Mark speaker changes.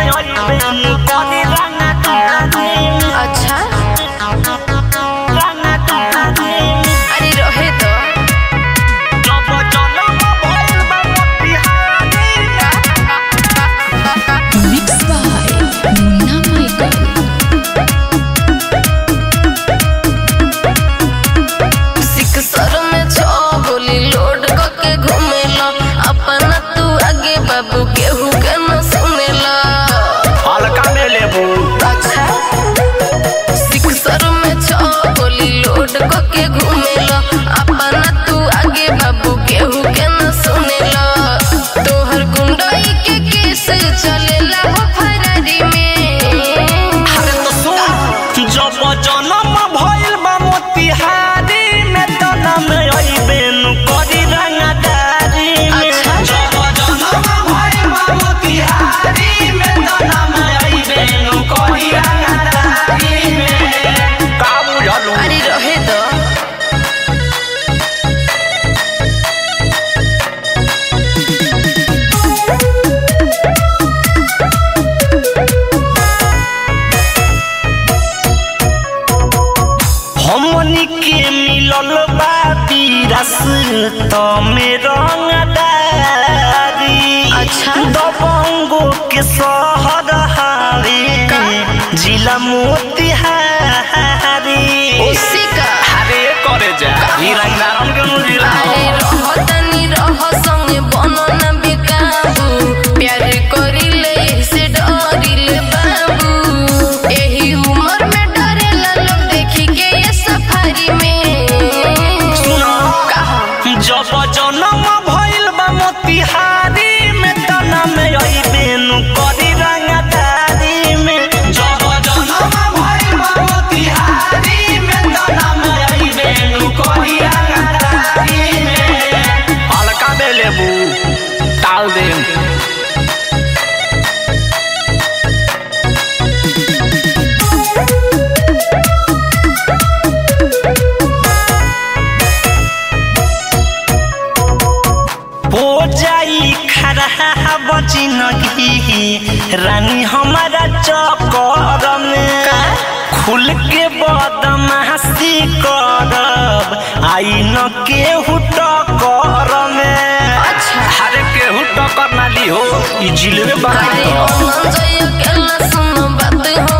Speaker 1: में अइबे नु करी रंगा तारी
Speaker 2: अच्छा
Speaker 1: रंगा तारी
Speaker 2: अरे रहे तो
Speaker 1: जब जनम भइल बा Motihari
Speaker 3: Mixed by Munna Michael.
Speaker 2: Sixer में छो गोली लोड करके घूमेला अपना तू आगे बाबू केहू के न सुनेला
Speaker 1: हल्का में लेबू
Speaker 2: अच्छा सिक्सर में छो गोली लोड करके घूमेला अपना तू आगे बाबू केहू के न सुनेला तोहर गुंडई के केस चलेला हो फरारी में
Speaker 1: अरे तो सुन जब जनम भइल बा मोतिहारी में जनम अइबे नु करी रंगा तारी
Speaker 2: अच्छा।
Speaker 1: जब जनम भइल बा मोतिहारी में जनम अइबे नु करी रंगा तारी में का बुझलू
Speaker 2: अरे रहे तो
Speaker 1: हमनी के मिलल बा विरस तमे रंगदारी
Speaker 2: अच्छा।
Speaker 1: दबंगो के शहर हावे जिला मोतिहारी
Speaker 2: उसी का
Speaker 1: अरे करे जा ई रंगदारन के मुजिला
Speaker 2: अरे रह तनी रह संगे बनो न बेकाबू प्यार करिले से डरिले बाबू एही उम्र में डरेला लोग देखी के ये सफारी में
Speaker 1: सुना
Speaker 2: कहा
Speaker 1: जब जनम भइल बा मोतिहारी में तना में अइबे नु करी रंगदारी में जब जनम भइल बा मोतिहारी में तना में अइबे नु करी रंगदारी में हल्का में लेबू टाल दे हो जाई खरा बची नगी रानी हमारा चकर में खुल के बदमाशी करब आई न केहू टकर में
Speaker 2: अच्छा।
Speaker 1: अरे केहू टकर ना ली हो ई जिलवे
Speaker 2: अरे
Speaker 1: बाकी
Speaker 2: अमन जय अकेला सुनो बात